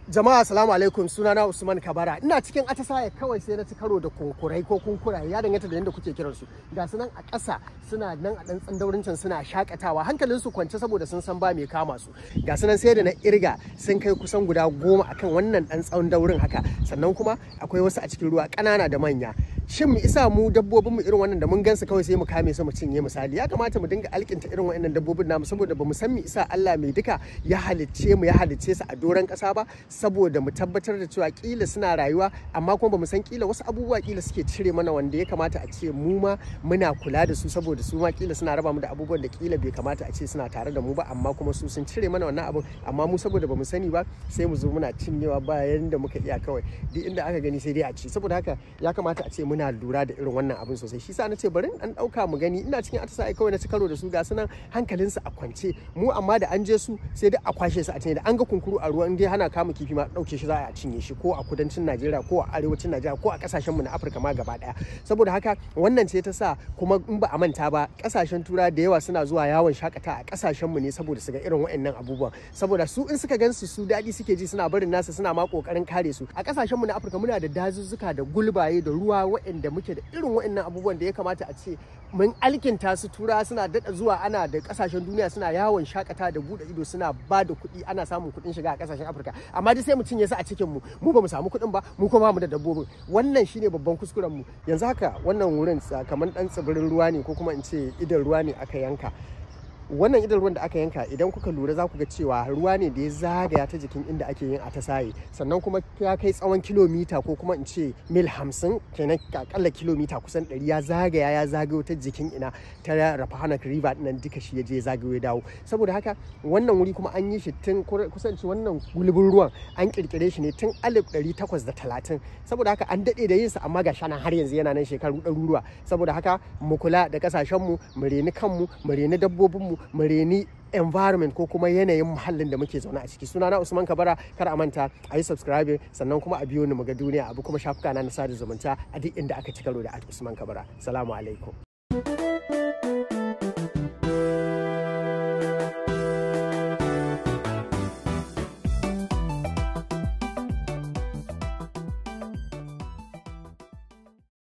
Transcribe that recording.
Jama'a assalamu alaikum sunana Usman Kabara ina cikin atasaya kawai sai na ci karo da kunkurai ko kunkuraye ya danganta da yadda kuke kiran su ga su nan a ƙasa suna nan a ɗan tsandaurincin suna shakatawa hankalin su kwance saboda sun san ba mai kama su ga su nan sai da na irga sun kai kusan guda goma akan wannan ɗan tsandaurin haka sannan kuma akwai wasu a cikin ruwa ƙanana da manya shin mu isa mu dabbobin mu irin wannan da mun gansu kawai sai mu kame su mu cinye misali ya kamata mu dinga alkinta irin wannan dabbobin namu saboda ba mu san mu isa Allah mai duka ya halicce mu ya halicce su a doron ƙasa ba saboda mu tabbatar da cewa kila suna rayuwa amma kuma ba mu san kila wasu abubuwa kila suke cire mana wanda ya kamata a ce mu ma muna kula da su saboda su ma kila suna raba mu da abubuwan da kila bai kamata a ce suna tare da mu ba amma kuma su sun cire mana wannan abun amma mu saboda ba mu sani ba sai mu zo muna cinyewa bayan da muka iya kawai duk inda aka gani sai dai a ci saboda haka ya kamata a ce muna lura da irin wannan abin sosai shi sa na ce bari an dauka mu gani ina cikin atasa kawai na ci karo da su ga sunan hankalinsu a kwance mu amma da an je su sai dai a kwashe su a cinye da an ga kunkuru a ruwa in dai hana kama kifi ma dauke shi za a cinye shi ko a kudancin Najeriya ko a arewacin Najeriya ko a kasashen mu na Afirka ma gaba daya saboda haka wannan ce ta sa kuma in ba a manta ba kasashen tura da yawa suna zuwa yawon shakata a kasashen mu ne saboda su ga irin waɗannan abubuwan saboda su in suka gansu su daɗi suke ji suna barin nasu suna ma kokarin kare su a kasashen mu na Afirka muna da dazuzzuka da gulbaye da ruwa waɗanda muke da irin waɗannan abubuwan da ya kamata a ce mun alkinta su tura suna daɗa zuwa ana da kasashen duniya suna yawon shakata da buɗe ido suna ba da kuɗi ana samun kuɗin shiga a kasashen Afirka amma dai sai mu cinye su a cikin mu mu ba mu samu kuɗin ba mu kuma mu da dabbobin wannan shine babban kuskuren mu yanzu haka wannan wurin kamar dan tsibirin ruwa ne ko kuma in ce idan ruwa ne aka yanka wannan idan ruwan da aka yanka idan kuka lura za ku ga cewa ruwa ne da ya zagaya ta jikin inda ake yin atasaye sannan kuma ya kai tsawon kilomita ko kuma in ce mil hamsin kenan akalla kilomita kusan ɗari ya zagaya ya zagayo ta jikin ina ta rafahanak river nan duka shi ya je zagayo ya dawo saboda haka wannan wuri kuma an yi shi tun kusan wannan gulbin ruwan an kirkire shi ne tun alif ɗari takwas da talatin saboda haka an daɗe da yinsa amma ga shanan har yanzu yana nan shekaru ɗaruruwa saboda haka mu kula da ƙasashenmu mu reni kanmu mu reni dabbobinmu mu reni environment ko kuma yanayin muhallin da muke zaune a ciki sunana usman kabara kar a manta a yi subscribing sannan kuma a biyo ni mu ga duniya abu kuma shafuka na na sada zumunta a duk inda aka ci karo da usman kabara salamu alaikum